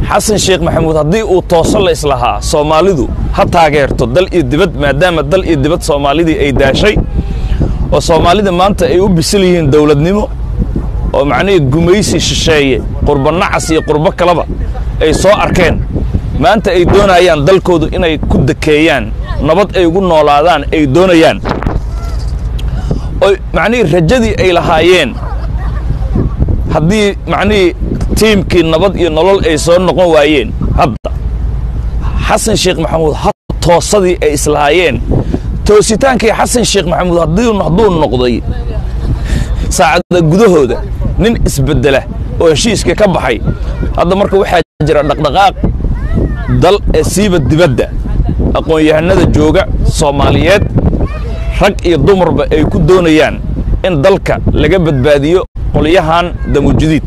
xasan sheekh maxamuud haddii uu tooso la islahaa soomaalidu ha taageerto dal iyo dibad maadaama dal iyo dibad soomaalidii ay daashay oo soomaalida maanta ay u bisil yihiin dowladnimo oo macnihii gumaysi shisheeye qurbo nacas iyo qurbo kaleba ay soo arkeen maanta ay doonayaan dalkoodu inay ku dekeeyaan nabad ay ugu noolaadaan ay doonayaan oo macnihii rajadii ay lahaayeen haddii macnihii tiimkii nabad iyo nolol ay soo noqon waayeen hadda xasan sheekh maxamuud ha toosadii ay islahaayeen toositaankii xasan sheekh maxamuud hadduu noqday saacada gudahooda nin isbeddela oo heshiiska ka baxay hadda marka waxaa jira dhaqdhaqaaq dal ee siiba dibadda aqoon-yahanada jooga soomaaliyeed rag iyo dumarba ay ku doonayaan in dalka laga badbaadiyo qolyahan damujudiid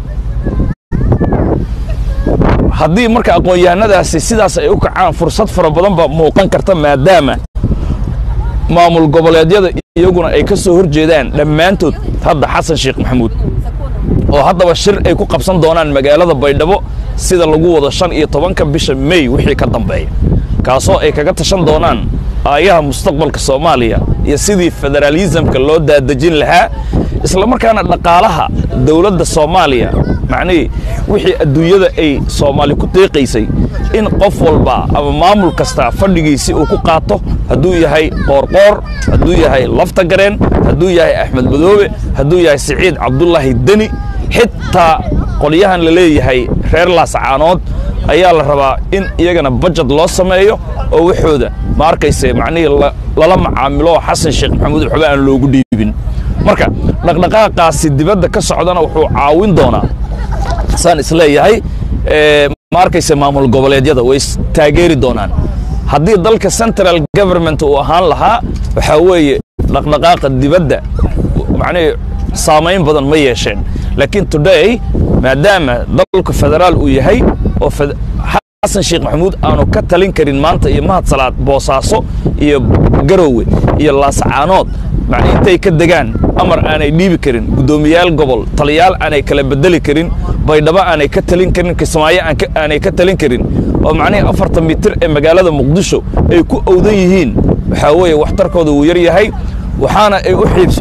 haddii marka aqoon-yahanadaasi sidaas ay u kacaan fursad fara badan baa muuqan karta maadaama maamul goboleedyada iyaguna ay ka soo hor jeedaan dhammaantood hadda xasan sheekh maxamuud oo haddaba shir ay ku qabsan doonaan magaalada baydhabo sida lagu wado shan iyo tobanka bisha mey wixii ka dambeeya kaasoo ay kaga tashan doonaan aayaha mustaqbalka soomaaliya iyo sidii federaalisamka loo daadejin lahaa isla markaana dhaqaalaha dowladda soomaaliya macnihii wixii adduunyada ay soomaali ku deeqaysay in qof walba ama maamul kasta fadhigiisii uu ku qaato hadduu yahay qoorqoor hadduu yahay lafta gareen hadduu yahay axmed madoobe hadduu yahay siciid cabdulaahi deni xitaa qolyahan la leeyahay reer laascaanood ayaa la rabaa in iyagana bajad loo sameeyo oo waxooda ma arkayse macnihii lala macaamilo xasan sheekh maxamuud waxba aan loogu dhiibin marka dhaqdhaqaaqaasi dibadda ka socdana wuxuu caawin doonaa saan isleeyahay ma arkayse maamul goboleedyada way taageeri doonaan haddii dalka central government uu ahaan lahaa waxaa weeye dhaqdhaqaaqa dibadda macnihii saamayn badan ma yeesheen laakiin today maadaama dalku federaal uu yahay oo xasan sheekh maxamuud aanu ka talin karin maanta iyo mahad salaad boosaaso iyo garowe iyo laascaanood macnii intay ka degaan amar aanay dhiibi karin guddoomiyaal gobol taliyaal aanay kala bedeli karin baydhabo aanay ka talin karin kismaayo aanay ka talin karin oo macnihii afartan mitir ee magaalada muqdisho ay ku owdan yihiin waxaa weeye waxtarkooda wuu yar yahay waxaana ay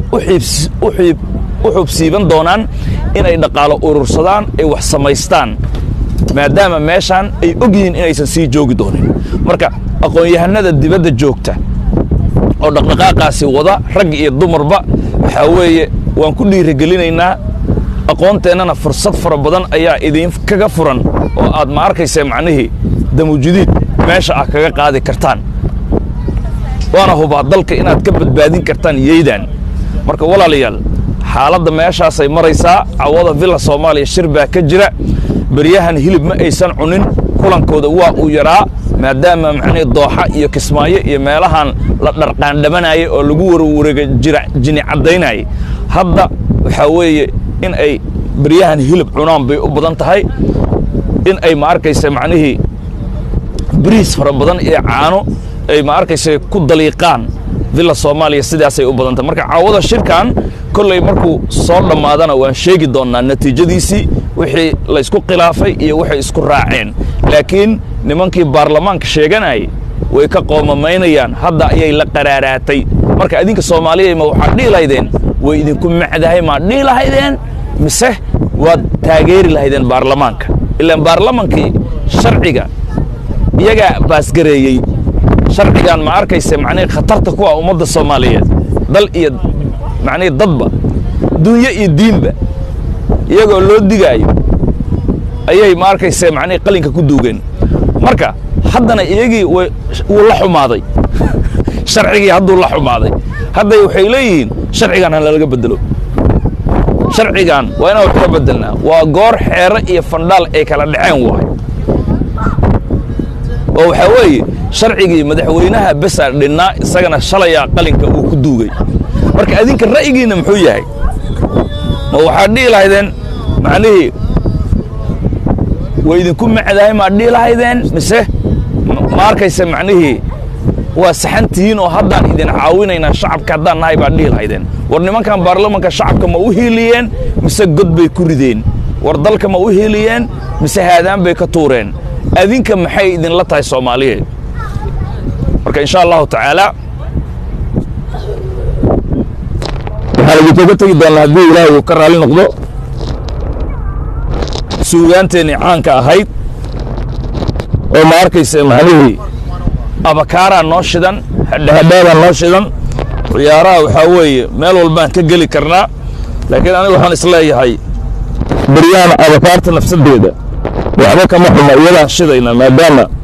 u xubsiiban doonaan inay dhaqaalo urursadaan ay wax samaystaan maadaama meeshaan ay og yihiin inaysan sii joogi doonin marka aqoon-yahanada dibadda joogta oo dhaqdhaqaaqaasi wada rag iyo dumarba waxaa weeye waan ku dhiirigelinaynaa aqoonteennana fursad fara badan ayaa idiin kaga furan oo aad ma arkaysa macnihii damujudiid meesha ah kaga qaadi kartaan waana hubaa dalka inaad ka badbaadin kartaan yeydaan marka walaalayaal xaaladda meeshaasay maraysaa cawada villa soomaaliya shir baa ka jira beryahan hilib ma aysan cunin kulankooda waa uu yaraa maadaama macnihii dooxa iyo kismaayo iyo meelahan la dharqaandhamanayay oo lagu warwareega jira jini caddaynayay hadda waxaa weeye in ay beryahan hilib cunaan bay u badan tahay in ay ma arkaysa macnihii bariis fara badan iyo caano ay ma arkaysa ku daliiqaan villa soomaaliya sidaasay u badan tahay marka caawada shirkan kolley markuu soo dhammaadana waan sheegi doonnaa natiijadiisii wixii laysku khilaafay iyo waxay isku raaceen laakiin nimankii baarlamaanka sheeganayay way ka qoomamaynayaan hadda ayay la qaraaraatay marka idinka soomaaliya ma waxaad dhihi lahaydeen way idinku macdahay maad dhihi lahaydeen mise waad taageeri lahaydeen baarlamaanka ilaan baarlamaankii sharciga iyagaa baasgareeyey sharcigan ma arkayse macnihii khatarta ku ah ummadda soomaaliyeed dal iyo macnihii dadba dunyo iyo diinba iyagoo loo digaayo ayay ma arkayse macnihii qalinka ku duugeen marka haddana iyagii wuu la xumaaday sharcigii hadduu la xumaaday hadday waxay leeyihiin sharcigan ha lalaga bedelo sharcigan waa inaan wax ka bedelnaa waa goor xeere iyo fandhaal ay kala dhaceen waay oo waxaa weeye sharcigii madaxweynaha besaa dhinnaa isagana shalayaa qalinka uu ku duugay marka adinka ra'yigiinna muxuu yahay ma waxaad dhihi lahaydeen macnihii way idinku macdahay maad dhihi lahaydeen mise ma arkaysa macnihii waa saxan tihiin oo haddaan idin caawinaynaa shacabka haddaan nahay baad dhihi lahaydeen war nimankan baarlamanka shacabka ma u hiiliyeen mise god bay ku rideen war dalka ma u hiiliyeen mise haadaan bay ka tuureen adinka maxay idinla tahay soomaaliyeed marka insha allahu tacaala waxaan idinkaga tegi doonaa haddii ilaahay uu ka raalli noqdo suugaanteennii caanka ahayd oo ma arkaysa macnihii abakaaraa noo shidan hadhahadhaadaa noo shidan ciyaaraha waxaa weeye meel walbaan ka geli karnaa laakiin aniga waxaan isleeyahay baryahan abakaarta nafsadeeda waxba kama xuma iyadaan shidaynaa maadaama